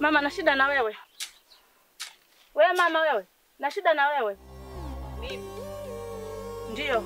Mama na shida na wewe. Wewe mama wewe, na shida na wewe. Mimi Ndio.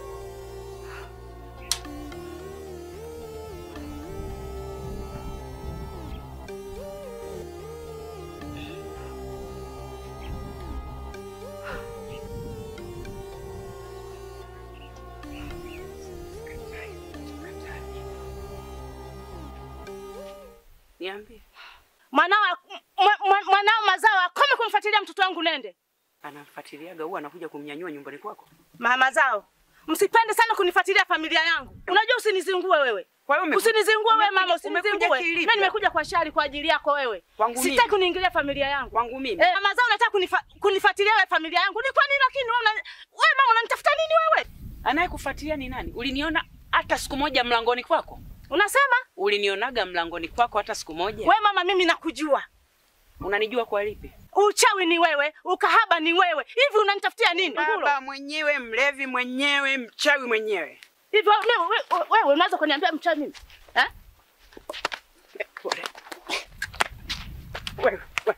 niambie, Mwanao mwa- mwa- mwanao mazao akome kumfuatilia mtoto wangu nende. anamfuatiliaga huwa anakuja kumnyanyua nyumbani kwako? Mama zao. Msipende sana kunifuatilia familia yangu. Unajua usinizingue wewe. Kwa hiyo umeku- Usinizingue wewe mama, umekuja- umekuja usinizingue. kilivyo. Mimi nimekuja kwa shari kwa ajili yako wewe. Kwangu mimi? Sitaki kuniingilia familia yangu. Kwangu mimi? Eh, mama zao unataka kunifa, kunifuatilia wewe familia yangu. Ni kwa nini lakini wewe una wewe mama unanitafuta nini wewe? Anayekufuatilia ni nani? Uliniona hata siku moja mlangoni kwako? Unasema? Ulinionaga mlangoni kwako hata siku moja? Wewe mama mimi nakujua. Unanijua kwa lipi? Uchawi ni wewe, ukahaba ni wewe. Hivi unanitafutia nini? Ngulo? Baba mwenyewe, mlevi mwenyewe, mchawi mwenyewe. Hivi wewe wewe- wewe unaweza kuniambia mchawi mimi? Eh? Pole. Wewe, wewe.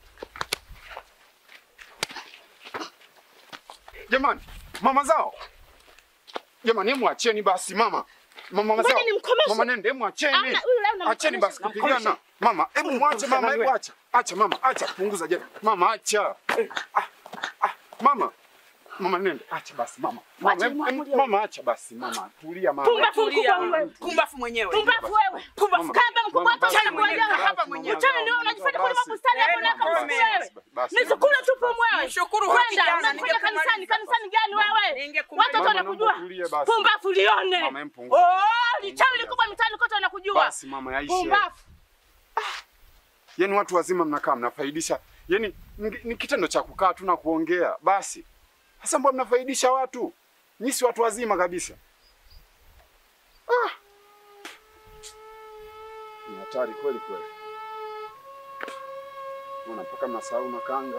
Jamani, mama zao. Jamani, hebu acheni basi mama. Mama Ngoja zao. nimkomeshe. Mama nende, hebu acheni. Amna, huyu leo namkomesha. Acheni basi Namkomesha. kupigana. Mama, hebu mwache mama, hebu wewe. acha. Acha mama, acha punguza jana. Mama acha. Eh, ah, ah, mama. Mama nende, acha basi mama. Mama, Wacha hebu- nimwamulie. hebu- mama acha basi mama. Tulia mama. Pumbafu mkubwa wewe. Pumbafu mwenyewe. Pumbafu wewe. Mama, Kaba mkubwa mama, hata basi, uchawi mama, kuelewa. basi, hapa mama, mwenyewe. Uchawi ndio mama, unajifanya basi. kulima bustani hapo na Eh, kama basi, wewe. basi, Nisikule mama, tupo basi. mwewe. Mshukuru Kwenda kijana, unakuja ningekumaliza kanisani, basi. kanisani gani wewe? Ningekumaliza. Watoto Mama, wanakujua. naomba utulie basi. Pumbafu lione. Mama, empunguza. Oh, lichawi likubwa mitaani kote wanakujua. Basi mama, yaishe. Pumbafu. Yaani watu wazima mnakaa mnafaidisha, yaani ni- ni kitendo cha kukaa tu na kuongea basi. Sasa mbona mnafaidisha watu? Nyinyi si watu wazima kabisa. Ah. Ni hatari kweli kweli. Mbona mpaka mnasahau na kanga?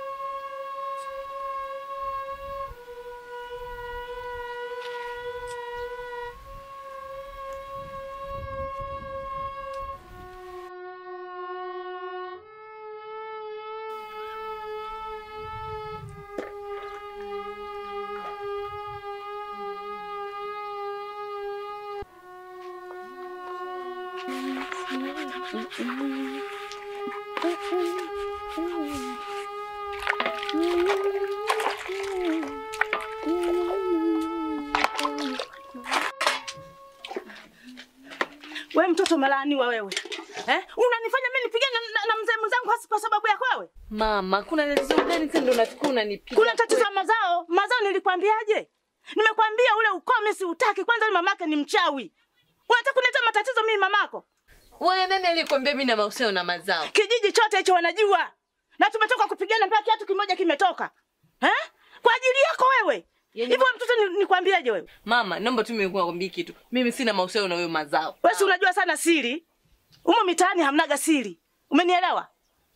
Wewe mtoto umelaaniwa wewe. Eh? Unanifanya mimi nipigane na, na, na mzee mwenzangu hasi kwa sababu yako wewe? Mama, kuna tatizo gani tena ndo unafikiri unanipiga? Kuna tatizo la mazao. Mazao nilikwambiaje? Nimekwambia ule ukoo mimi siutaki. Kwanza yule mamake ni mchawi. Unataka kuniletea matatizo mimi mamako? Wewe nani alikwambia mimi na mahusiano na mazao? Kijiji chote hicho wanajua. Na tumetoka kupigana mpaka kiatu kimoja kimetoka. Eh? Kwa ajili yako wewe. Yenye- Hivyo mtoto ni- nikwambiaje wewe? Mama, naomba tu mimi nikwambie kitu. Mimi sina mahusiano na wewe mazao. Wewe si unajua sana siri. Humo mitaani hamnaga siri. Umenielewa?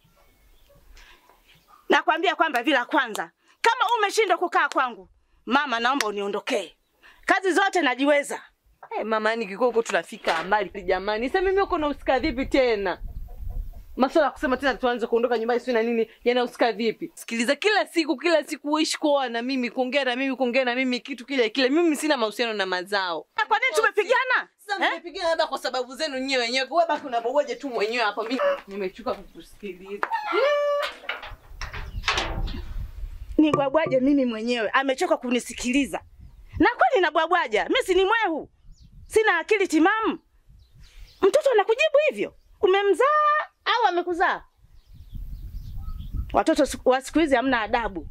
Nakwambia kwamba vila kwanza, kama umeshindwa kukaa kwangu, mama, naomba uniondokee. Kazi zote najiweza. Eh, mama, yani kikoko tunafika mbali jamani. Sasa mimi uko nahusika vipi tena? Masuala ya kusema tena tuanze kuondoka nyumbani sio na nini yanahusika vipi? Sikiliza, kila siku kila siku uishi kuoa na mimi, kuongea na mimi, kuongea na mimi kitu kile kile. Mimi sina mahusiano na mazao. Na Kwa nini tumepigana? Sasa Eh? mmepigana labda kwa sababu zenu nyewe wenyewe. Wewe baki unabogoje tu mwenyewe hapa. Mimi nimechoka kukusikiliza. Ni bwabwaje mimi mwenyewe, amechoka kunisikiliza. Na kweli na bwabwaja, mimi si ni mwehu. Sina akili timamu. Mtoto anakujibu hivyo? Umemzaa au amekuzaa? Watoto siku- wa siku hizi hamna adabu.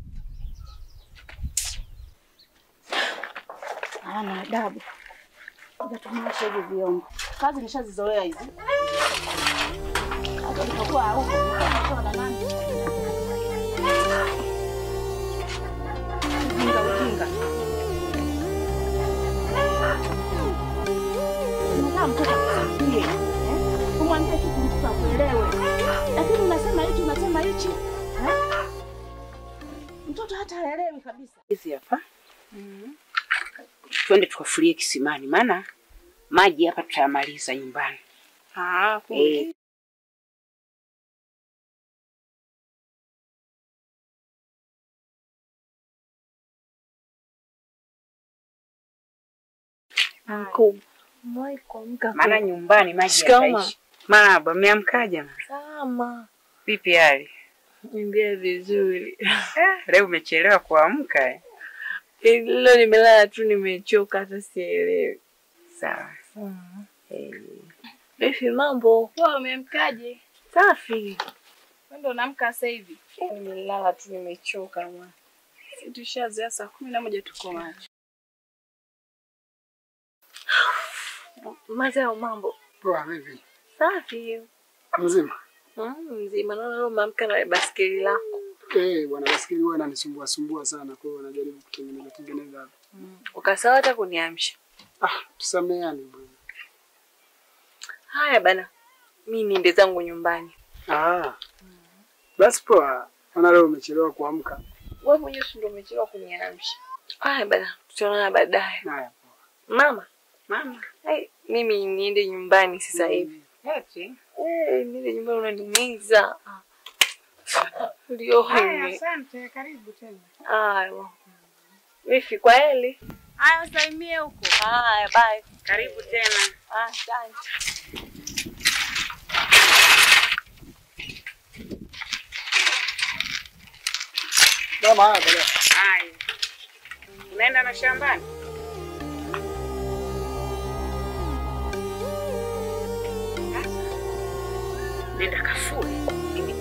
Hawana adabu. Ngoja tunyoshe hivi vyombo. Kazi nishazizoea hizi. Hata nilipokuwa huko, nilikuwa na nani? Ujinga ujinga. Unataka mtoto akusaidie. eh? Umwambie kitu mtoto akuelewe. Lakini unasema hichi unasema hichi. eh? Mtoto hata haelewi kabisa. Hizi hapa. Twende tukafulie kisimani, maana maji hapa tutayamaliza nyumbani. Ah, Eh, Anko, umewahi kuamka Maana kweli? nyumbani maji Shikamoo. yataishi. Marahaba, mmeamkaje? mama? Salama. Vipi hali? Niambia vizuri. Eh, leo umechelewa kuamka eh? Leo nimelala tu nimechoka hata sielewi. Sawa. Vipi mambo? Wewe umeamkaje? Safi. Wewe ndo unaamka sasa hivi? Nimelala tu nimechoka mwana. Sisi tushazoea saa kumi na moja tuko macho. Mazao mambo. Poa vipi? Safi. Mzima? Mm, mzima naona leo umeamka na baskeli lako. Eh, bwana basikeli huwa inanisumbua sumbua sana kwa hiyo najaribu kutengeneza tengeneza hapa. Ukasawa hata kuniamsha. Ah, tusameane bwana. Haya bana. Mimi niende zangu nyumbani. Ah. Basi poa. Maana leo umechelewa kuamka. Wewe mwenyewe si ndio umechelewa kuniamsha. Haya bana, tutaonana baadaye. Haya. Mama, Mama, hai, mimi niende nyumbani sasa hivi. eti. Eh, niende nyumbani unanimiza. Ndio Haya, hini. asante, karibu tena. Haya. Wifi kwa heli. Haya, usalimie huko. Haya, bye. Karibu tena. Ah, asante. Mama haya baadaye. Haya. Unaenda na shambani? Sasa, Nenda kafue. Mimi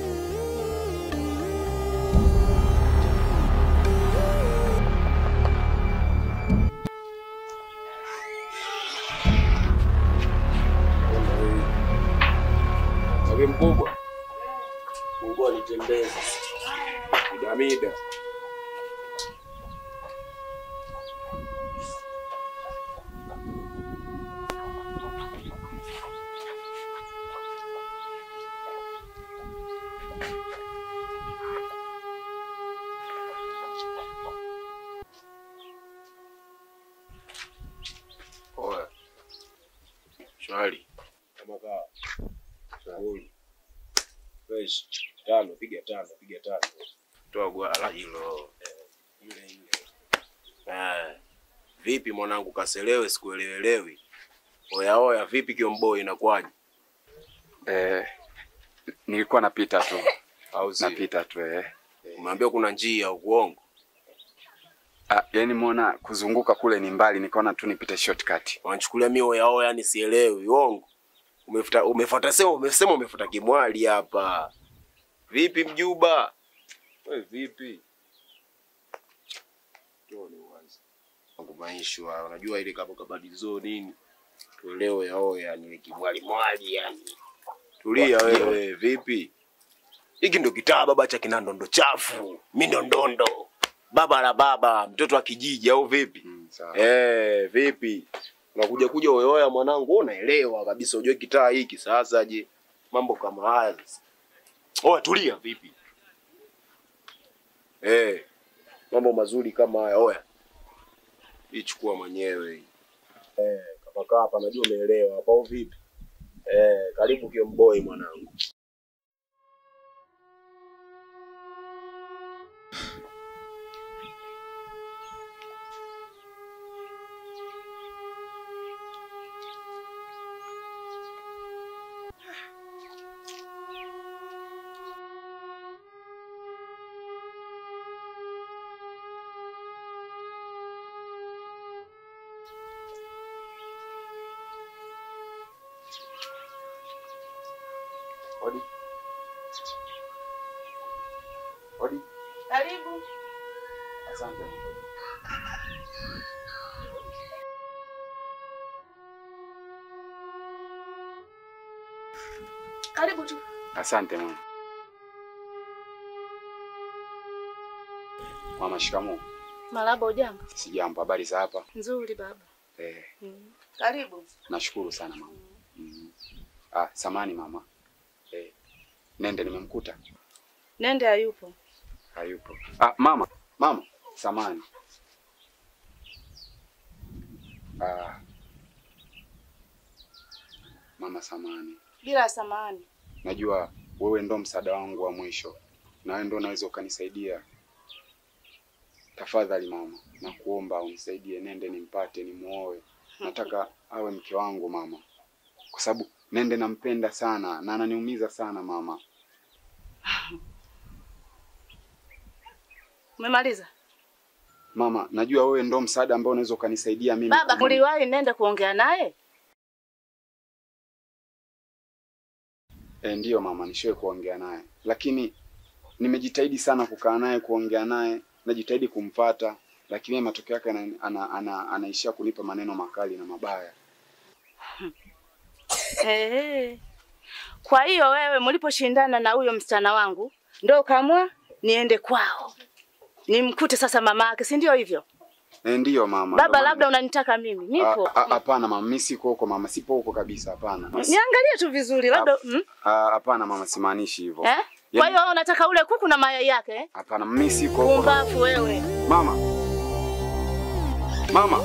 Sabi mkubwa. Mungu alitembeza. Midamida. Oya. Shwari. Kama kawa. Shughuli. Fresh. Tano, piga tano, piga tano. Toa gwala hilo. Eh, Ile ile. Eh. Vipi mwanangu kaselewe sikuelewelewi. Oya oya vipi kiomboi inakuwaje? Eh, nilikuwa napita tu. Au sio? Napita tu eh. Umeambia kuna njia ukuongo. Ah, yani muona kuzunguka kule ni mbali, nikaona tu nipite shortcut. Wanachukulia mimi oya oya ni sielewi. Uongo. Umefuta umefuata sema umesema umefuata kimwali hapa. Vipi mjuba? Wewe vipi? Tuone uanze. Wangu maisha haya, unajua ile kama kabadizo nini? Tuelewe ya oya ni kimwali mwali yani. Tulia wewe, vipi? Hiki ndo kitaa baba cha kina ndondo chafu. Mimi ndo ndondo. Baba la baba, mtoto wa kijiji au vipi? Mm, sawa. Eh, vipi? Unakuja kuja oyoya mwanangu, wewe unaelewa kabisa ujue kitaa hiki sasa je. Mambo kama haya sasa. Oya tulia vipi? Eh. Mambo mazuri kama haya oya. Hii chukua mwenyewe hii. Eh, kama kaa hapa najua umeelewa hapa au vipi? Eh, karibu kiomboi mwanangu. Odi. Odi. Karibu. Asante. Karibu tu. Asante mama. Mama, shikamoo. Marahaba, ujambo? Sijambo, habari za hapa? Nzuri baba. Eh, Karibu. nashukuru sana mama. Mm. Ah, samani mama. Eh, nende nimemkuta? Nende hayupo. Hayupo. Ah, mama, mama, samani. Ah. Mama samani. Bila samani. Najua wewe ndo msaada wangu wa mwisho, na wewe ndo unaweza ukanisaidia. Tafadhali mama, nakuomba unisaidie, nende nimpate, nimuoe, nataka awe mke wangu mama, kwa sababu Nende nampenda sana na ananiumiza sana mama. Umemaliza? Mama, najua wewe ndo msaada ambao unaweza ukanisaidia mimi. Baba, kumwona- uliwahi Nende kuongea naye? E, ndiyo mama, nishoe kuongea naye, lakini nimejitahidi sana kukaa naye, kuongea naye, najitahidi kumfata, lakini yeye matokeo yake ana, ana, ana, anaishia kunipa maneno makali na mabaya. Ehe. Kwa hiyo wewe mliposhindana na huyo msichana wangu ndio ukaamua niende kwao nimkute sasa mama yake, si ndio hivyo? E, ndiyo mama. Baba, ndo maana- labda unanitaka mimi, nipo. A- a- Hapana mama, mimi siko huko mama, sipo huko kabisa, hapana. Niangalie tu vizuri, labda mm? Ah, Hapana mama, simaanishi hivyo. eh? Kwa Yaani- hiyo wewe unataka ule kuku na mayai yake eh? Hapana, mimi siko huko. Pumbavu wewe. Mama. Mama.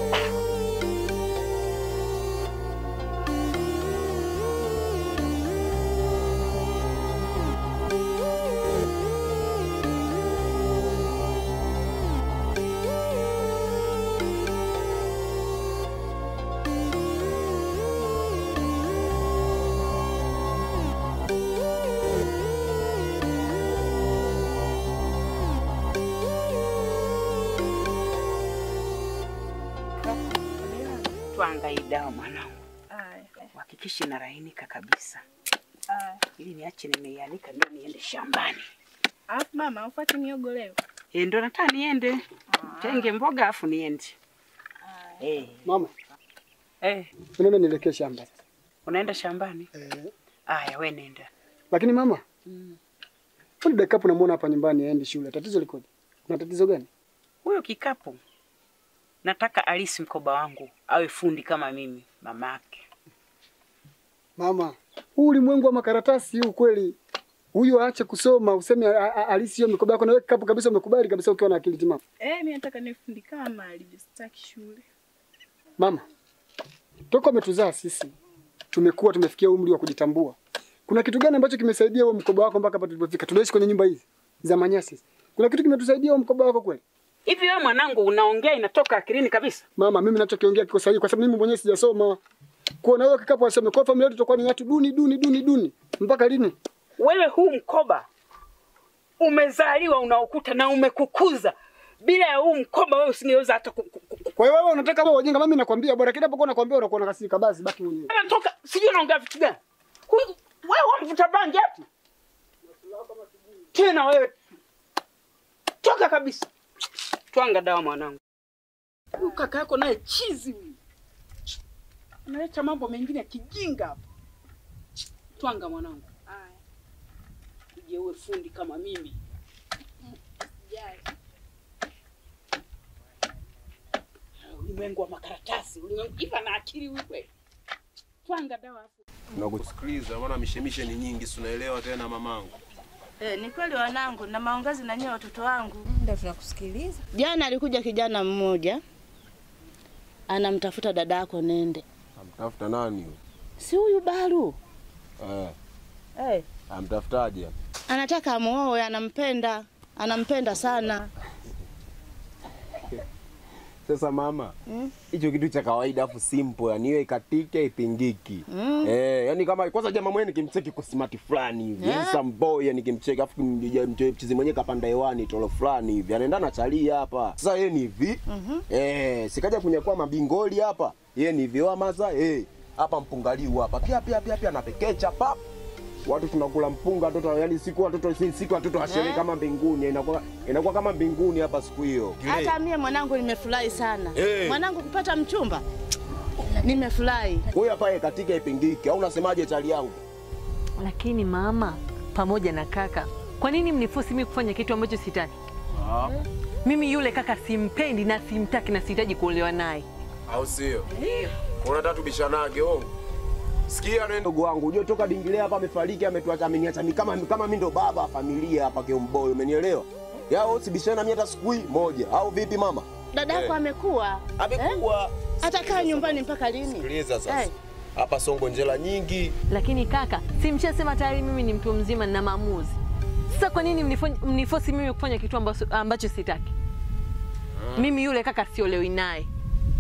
Twanga hii dawa mwanangu, uhakikishe inalainika kabisa, ili niache nimeianika ndio niende shambani. Alafu mama, ufuate miogo leo. E, ndo nataka niende tenge mboga afu niende. Eh, Mama, eh, unaona nielekee shamba. unaenda shambani? Eh, Aya, we nenda. lakini mama, mbona dakika hapo namuona hapa nyumbani aendi shule? Tatizo likoje? Kuna tatizo gani? Huyo kikapu nataka alisi mkoba wangu awe fundi kama mimi mamake. Mama, huu ulimwengu wa makaratasi huu kweli. Huyu aache kusoma useme a- a- alisi hiyo mikoba yako na wewe kapu kabisa umekubali kabisa ukiwa na akili timamu. Eh, mimi nataka nifundi kama alivyo, sitaki shule. Mama, toka umetuzaa sisi tumekuwa tumefikia umri wa kujitambua. Kuna kitu gani ambacho kimesaidia huo mkoba wako mpaka hapa tulipofika? Tunaishi kwenye nyumba hizi za manyasi. Kuna kitu kimetusaidia huo mkoba wako kweli? Hivi wewe mwanangu unaongea inatoka akilini kabisa? Mama, mimi ninachokiongea kiko sahihi kwa sababu mimi mwenyewe sijasoma. Kuona wewe kikapu asome kwa familia yetu tutakuwa ni watu duni duni duni duni. Mpaka lini? Wewe huu mkoba umezaliwa unaokuta na umekukuza. Bila ya huu mkoba wewe usingeweza hata ku- ku- ku- Kwa hiyo wewe unataka wewe ujinga, mimi nakwambia bora kila pokuwa nakwambia unakuwa unakasirika, basi baki mwenyewe. Anatoka sijui unaongea vitu gani. Huyu wewe wamvuta bangi ati? Tena wewe toka kabisa. Twanga dawa mwanangu. Huyu kaka yako naye chizi huyu. Analeta mambo mengine ya kijinga hapa. Twanga mwanangu. Haya, Uje uwe fundi kama mimi. sijali. Ulimwengu wa makaratasi, ulimwengu hivi na akili huyu kweli. Twanga dawa hapo. Nakusikiliza maana mishemishe ni nyingi, si unaelewa tena mamangu. Eh, ni kweli wanangu na maongezi na nyewe watoto wangu. Ndio tunakusikiliza. Jana alikuja kijana mmoja anamtafuta dada yako Nende, Amtafuta nani huyo? si huyu Baru Eh, eh. amtafutaje? Anataka amuoe, anampenda, anampenda sana. Sasa mama, hicho kitu cha kawaida afu simple, yani iwe ikatike ipingiki. Eh, yani kama kwanza jamaa mwenyewe nikimcheki kwa smart fulani hivi, Yeah. yeah. some boy yani nikimcheki afu mchizi mwenyewe kapanda hewani tolo fulani hivi, anaenda na chalia hapa. Sasa yeye ni hivi. Eh, sikaja kunyakua mabingoli hapa. Yeye ni hivi wa maza, eh. Hapa mpungaliu hapa. Pia pia pia pia napekecha pap. Watu tunakula mpunga watoto, yani siku watoto si- siku watoto washerehe Eh. kama mbinguni, inakuwa inakuwa kama mbinguni hapa siku hiyo. Hata mie mwanangu nimefurahi sana Eh. mwanangu kupata mchumba, nimefurahi. Huyu hapa yeye katika ipingiki au unasemaje chali yangu? Lakini mama pamoja na kaka, kwa nini mnifosi mimi kufanya kitu ambacho sitaki? Mimi yule kaka simpendi na simtaki na sihitaji kuolewa naye. Au sio? Unataka tubishanage ongo. Sikia neno ndugu wangu, unajua toka Dingile hapa amefariki ametuacha ameniacha mimi kama kama mimi ndo baba wa familia hapa Kiomboi, umenielewa? Yao usibishana mimi hata siku hii moja au vipi mama? Dada yako Eh. amekuwa Amekuwa. atakaa nyumbani mpaka lini? Sikiliza sasa. Eh. Hapa songo njela nyingi. Lakini kaka, si mshasema tayari mimi ni mtu mzima na maamuzi. Sasa kwa nini mnifo- mnifosi mimi kufanya kitu ambacho, ambacho sitaki? Mimi yule kaka siolewi naye.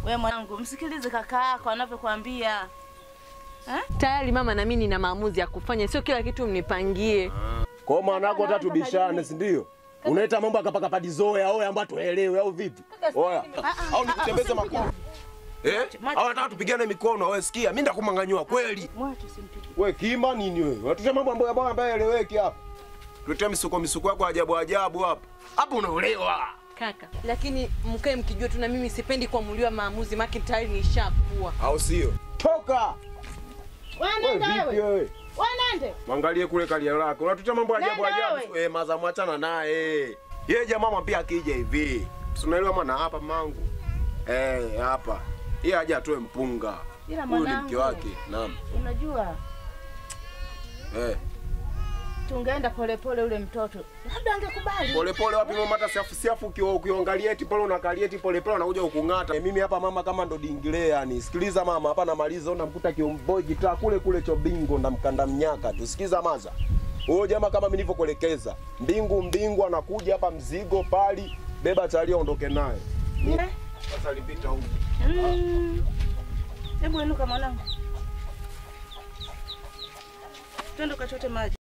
We mwanangu, msikilize kaka yako anavyokuambia. Tayari mama, na mimi nina maamuzi ya kufanya, sio kila kitu mnipangie. Kwa hiyo maana yako hata tubishane, si ndio? Unaita mambo akapaka padizoya au ambayo tuelewe au vipi? Oya. Au nikutembeze makofi. Eh? Au nataka tupigane mikono, wewe sikia, mimi ndakumanganyua kweli. Mwache simpige. Wewe kima nini wewe? Unatutia mambo ambayo ambayo ambayo eleweki hapa. Tuletea misuko misuko yako ajabu ajabu hapa. Hapo unaolewa. Kaka, lakini mkae mkijua tu na mimi sipendi kuamuliwa maamuzi, maki tayari nishakuwa. Au sio? Toka. Wewe vipi wewe? Wanende. Mwangalie kule kalia lako. Unatutia mambo ajabu Nenda ajabu. Eh, maza mwachana naye. Yeye jamaa mama pia akija hivi. Si unaelewa maana hapa mangu. Eh, hapa. Yeye aje atoe mpunga. Ila Huyu ni mwanangu. mke wake. Naam. Unajua Eh. tungeenda polepole ule mtoto. Labda angekubali. Pole pole wapi mama hata siafu siafu ukio- ukiongalia eti pole unakalia eti pole pole unakuja ukung'ata. Mimi hapa mama kama ndo dingile yani. Sikiliza mama hapa namaliza unamkuta kiomboi kitaa kule kule chobingo ndamkanda mnyaka tu. Sikiza maza. Huyo jamaa kama mimi nilivyokuelekeza. Mbingu mbingu anakuja hapa mzigo pali beba talia ondoke naye. Eh? Sasa alipita huko. Mm. Hebu inuka mwanangu. Twende ukachote maji.